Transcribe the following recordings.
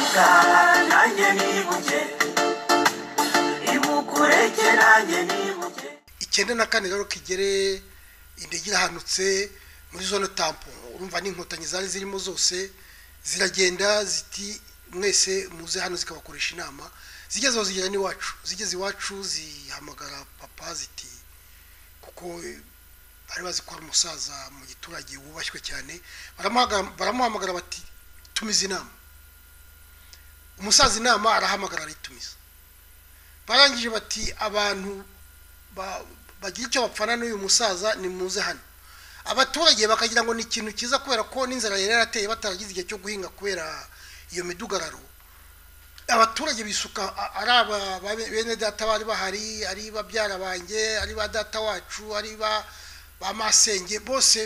isaha nanjye nibuke ibukureke nanjye nibuke icyenda na kane rero kigere indege irahanutse muri zone tampo urumva n'inkotanyi zari zirimo zose ziragenda ziti mwese muze hano zikabakoresha inama zigeze aho zigera n'iwacu zigeze iwacu zihamagara papa ziti kuko bari bazi ko hari umusaza mu giturage wubashywe cyane baramuhaga- baramuhamagara bati tumize inama umusaza inama arahamagara aritumiza barangije bati abantu ba- bagira icyo bapfana n'uyu musaza nimuze hano abaturage bakagira ngo ni ikintu cyiza kubera ko n'inzara yari yarateye bataragize igihe cyo guhinga kubera iyo midugararo abaturage bisuka a- ari aba ba- bene data bari bahari ari babyara banjye ari ba data wacu ari ba ba masenge bose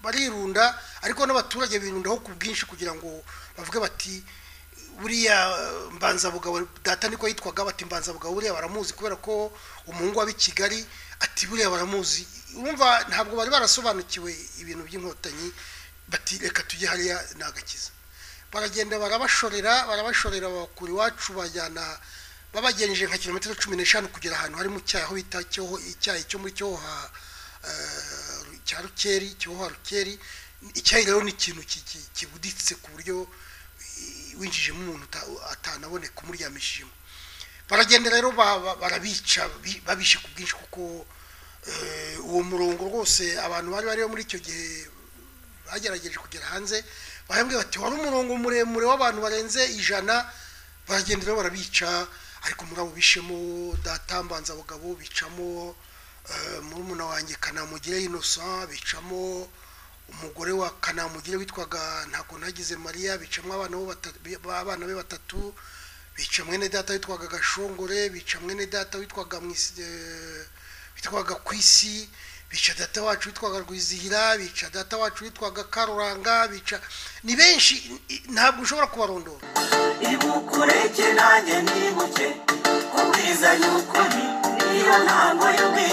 barirunda ariko n'abaturage birundaho ku bwinshi kugira ngo bavuge bati buriya eh, mbanzabugabo data niko yitwaga bati mbanzabugabo buriya baramuzi kubera ko umuhungu w'ab'i kigali ati buriya baramuzi urumva ntabwo bari barasobanukiwe ibintu by'inkotanyi bati reka tujye hariya ni agakiza baragenda barabashorera barabashorera bakura iwacu bajyana babagenjeje nka kilometero cumi n'eshanu kugera ahantu harimo icyayi aho bita cyoho icyayi cyo muri cyoha eh, cya rukeri cyoha rukeri icyayi rero ni ikintu ki- ki- kibuditse ku buryo i- winjijemo umuntu uta- atanaboneka umuryamishijemo baragenda rero ba- ba- barabica bi- babishe ku bwinshi kuko eh, uwo murongo rwose abantu bari bariho muri icyo gihe bagerageje kugera hanze barambwira bati wari umurongo muremure w'abantu barenze ijana baragenda rero barabica ariko muri abo bishemo data mbanzabugabo bicamo eh, murumuna wanjye kanamugire innocent bicamo umugore wa kanamugire witwaga ntabwo nagize mariya bicamo abana bo bata- abana be batatu bica mwene data witwaga gashongore bica mwene data witwaga mwisi eh, witwaga kwisi bica data wacu witwaga rwizihira bica data wacu witwaga karuranga bica ni benshi i- i- ntabwo ushobora kubarondora ibukureke nanjye nibuke ubwiza y'ukuri niyo ntango y'ubwiza